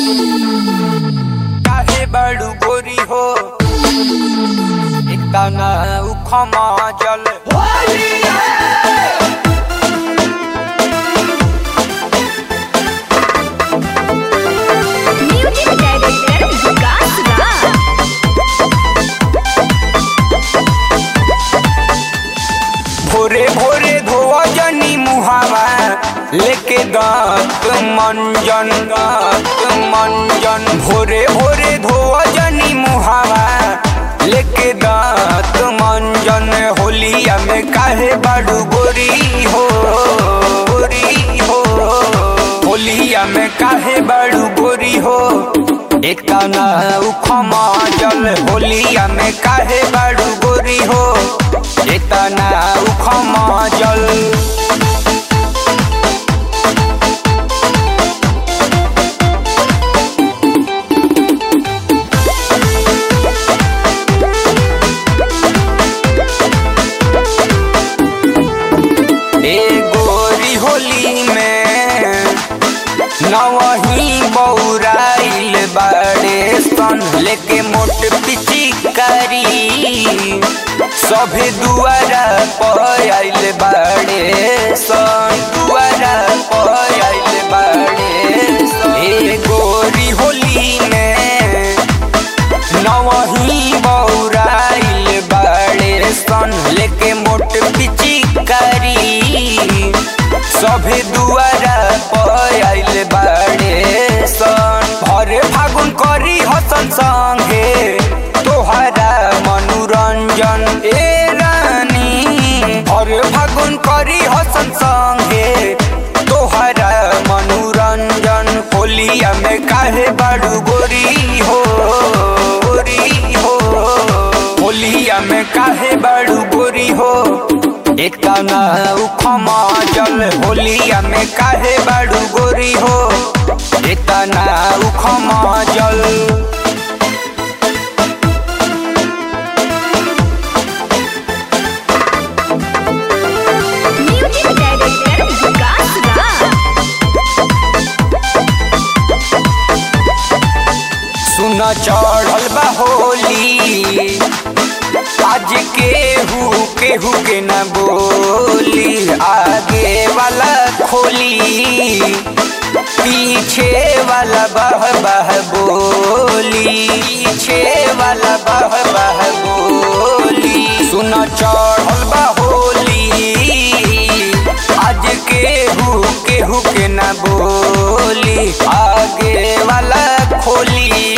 काहे बड़ू गोरी हो इतना उखमा जल म्यूजिक डायरेक्टर विकास राज भोरे भोरे धोआ जनी मुहावा लेके दांत मंजन दांत मंजन भोरे भोरे धोआ जनी मुहावा लेके दांत मंजन होलिया में काहे बाड़ू गोरी हो गोरी हो होलिया में काहे बाड़ू गोरी हो इतना उखमा जल होलिया में काहे बाड़ू गोरी हो इतना उखमा जल ए गोरी होली में नवही बौराइल बाड़े सन लेके मोट पिचिकारी सभे दुआरा पर आइल बाड़े सन दुआरा पर आइल बाड़े सन ए गोरी होली में नवही बौराइल बाड़े सन लेके मोट पिचिकारी सभे दुआरा पर आइल बाड़े सन भरे फागुन करी हसन संगे तोहरा मनोरंजन ए रानी भरे फागुन करी हसन संगे तोहरा मनोरंजन होलिया में काहे बाड़ू गोरी हो गोरी हो होलिया में काहे बाड़ू गोरी हो इतना उखमा जल होलिया में काहे बाड़ू गोरी हो इतना उखमा जल म्यूजिक डायरेक्टर विकास राज सुन चढ़ल बा होली आज केहू केहू के न बोली आगे वाला खोली पीछे वाला बह बह बोली पीछे वाला बह बह बोली सुन चढ़ल बा होली आज केहू केहू के न बोली आगे वाला खोली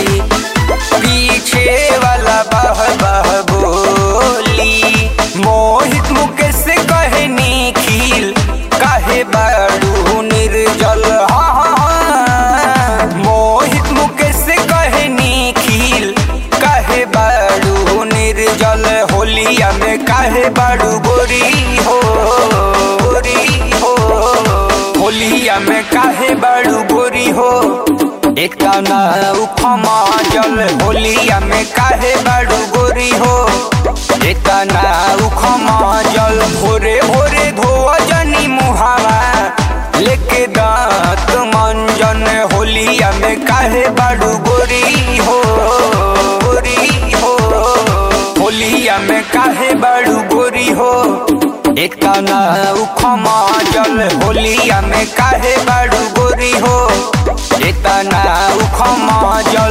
पीछे वाला बह बह बोली मोहित मुकेश से कहे निखिल काहे बाड़ू निर्जल हाँ हाँ, हाँ। मोहित मुकेश से कहे निखिल काहे बाड़ू निर्जल होलिया में काहे बाड़ू गोरी हो गोरी हो होलिया में काहे बाड़ू गोरी हो इतना उखमा जल होलिया में काहे बाड़ू गोरी हो इतना उखमा जल भोरे भोरे धोआ जनी मुहावा लेके दांत मंजन होलिया में काहे बाड़ू गोरी हो गोरी हो होलिया में काहे बाड़ू गोरी हो इतना उखमा जल होलिया में काहे बाड़ू गोरी हो इतना उखमा जल